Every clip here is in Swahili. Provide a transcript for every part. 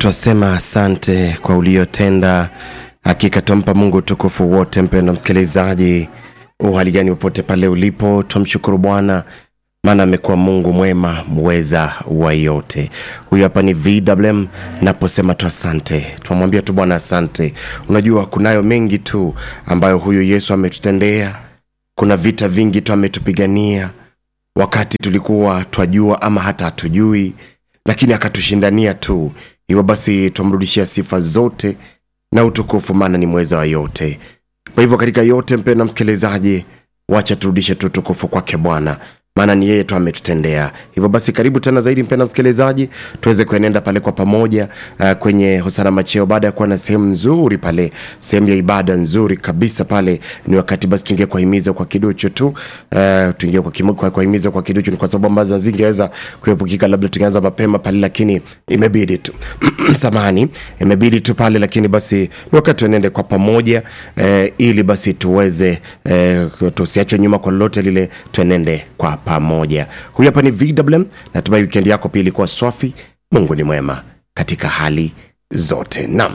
twasema asante kwa uliotenda. Hakika twampa Mungu utukufu wote. Mpendo msikilizaji, uhali gani popote pale ulipo, twamshukuru Bwana maana amekuwa Mungu mwema mweza wa yote. Huyu hapa ni VMM, naposema tu asante, tunamwambia tu Bwana asante. Unajua kunayo mengi tu ambayo huyu Yesu ametutendea. Kuna vita vingi tu ametupigania wakati tulikuwa twajua ama hata hatujui, lakini akatushindania tu. Hivyo basi twamrudishia sifa zote na utukufu, maana ni mweza wa yote. Kwa hivyo katika yote, mpendwa msikilizaji, wacha turudishe tu utukufu kwake Bwana maana ni yeye tu ametutendea hivyo. Basi karibu tena zaidi, mpenda msikilizaji, tuweze kuenenda pale kwa pamoja uh, kwenye hosana macheo. Baada ya kuwa na sehemu nzuri pale, sehemu ya ibada nzuri kabisa pale, ni wakati basi tuingie kwa himizo kwa kiduchu tu uh, tuingie kwa, kimu, kwa, kwa himizo kwa kiduchu, ni kwa sababu ambazo zingeweza kuepukika, labda tungeanza mapema pale, lakini imebidi tu samani, imebidi tu pale, lakini basi ni wakati tuenende kwa pamoja uh, ili basi tuweze uh, tusiachwe nyuma kwa lolote lile, tuenende kwa pamoja. Huyu hapa ni VMM. Natumai wikendi yako pia ilikuwa swafi. Mungu ni mwema katika hali zote. Naam,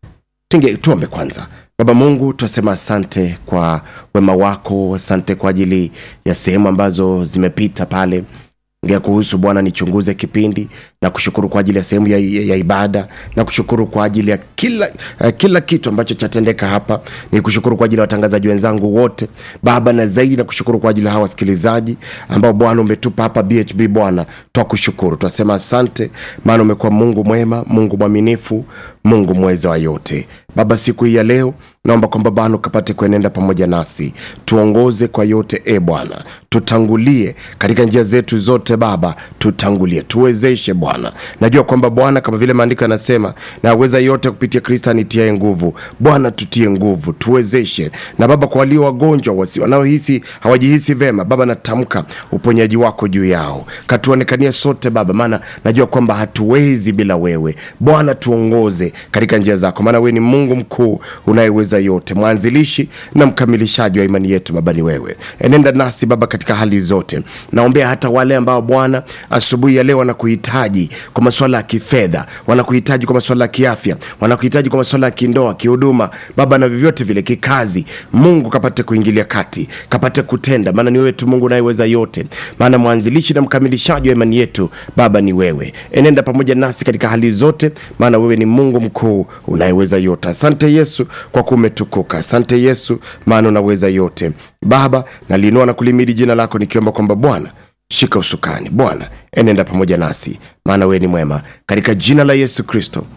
tunge tuombe kwanza. Baba Mungu, twasema asante kwa wema wako, asante kwa ajili ya sehemu ambazo zimepita pale ngea kuhusu Bwana, nichunguze kipindi na kushukuru kwa ajili ya sehemu ya, ya, ya ibada na kushukuru kwa ajili ya kila, uh, kila kitu ambacho chatendeka hapa. Ni kushukuru kwa ajili ya watangazaji wenzangu wote Baba, na zaidi na kushukuru kwa ajili ya hawa wasikilizaji ambao Bwana umetupa hapa BHB. Bwana twakushukuru, twasema asante, maana umekuwa Mungu mwema, Mungu mwaminifu, Mungu mweza wa yote. Baba, siku hii ya leo naomba kwamba Bwana ukapate kuenenda pamoja nasi, tuongoze kwa yote e Bwana, tutangulie katika njia zetu zote Baba, tutangulie, tuwezeshe Bwana. Najua kwamba Bwana, kama vile maandiko yanasema, naweza yote kupitia Kristo anitiae nguvu. Bwana, tutie nguvu, tuwezeshe. Na Baba, kwa walio wagonjwa wasi wanaohisi hawajihisi vema, Baba, natamka uponyaji wako juu yao, katuonekania sote Baba, maana najua kwamba hatuwezi bila wewe Bwana. Tuongoze katika njia zako, maana wewe ni Mungu mkuu unayeweza yote, mwanzilishi na mkamilishaji wa imani yetu. Baba, ni wewe, enenda nasi Baba katika hali zote. Naombea hata wale ambao Bwana asubuhi ya leo wanakuhitaji kwa masuala ya kifedha, wanakuhitaji kwa masuala ya kiafya, wanakuhitaji kwa masuala ya kindoa, kihuduma, Baba, na vyovyote vile kikazi. Mungu kapate kuingilia kati, kapate kutenda, maana ni wewe tu Mungu unayeweza yote, maana mwanzilishi na mkamilishaji wa imani yetu Baba ni wewe. Enenda pamoja nasi katika hali zote, maana wewe ni Mungu mkuu unayeweza yote. Asante Yesu kwa kuwa umetukuka. Asante Yesu maana unaweza yote. Baba, naliinua na kulimidi jina lako nikiomba kwamba Bwana shika usukani, Bwana enenda pamoja nasi, maana wewe ni mwema, katika jina la Yesu Kristo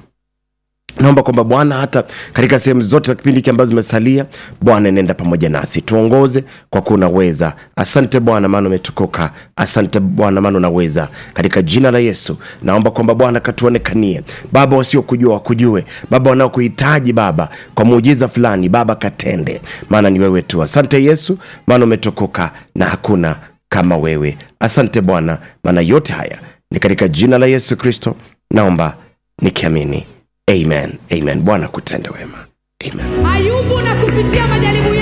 naomba kwamba Bwana hata katika sehemu zote za kipindi hiki ambazo zimesalia, Bwana nenda pamoja nasi, tuongoze kwa kuwa unaweza. Asante Bwana maana umetukuka. Asante Bwana maana unaweza, katika jina la Yesu naomba kwamba Bwana katuonekanie Baba, wasiokujua wakujue Baba, wanaokuhitaji Baba kwa muujiza fulani Baba katende, maana ni wewe tu. Asante Yesu maana umetukuka na hakuna kama wewe. Asante Bwana maana yote haya ni katika jina la Yesu Kristo naomba nikiamini. Amen, amen. Bwana kutende wema. Amen. Ayubu na kupitia majaribu